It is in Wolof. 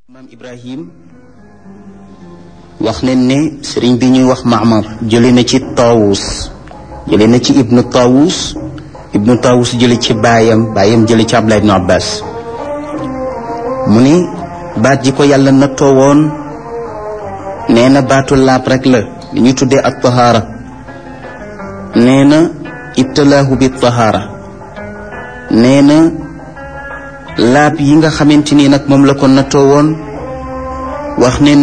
maam ibrahim wax ne ne sëriñ bi ñuy wax Maamar jële na ci Taawus jële na ci ibnu Taawus ibnu Taawus jële ci baayam baayam jële ci Abdullah ibnu Abbas mu ni baat ji ko yàlla nattoo woon nee na baatu laab rek la li ñu tuddee ak tahaara nee na ibtalaahu bi tahaara nee na laab yi nga xamante ni nag moom la ko nattoo woon wax ne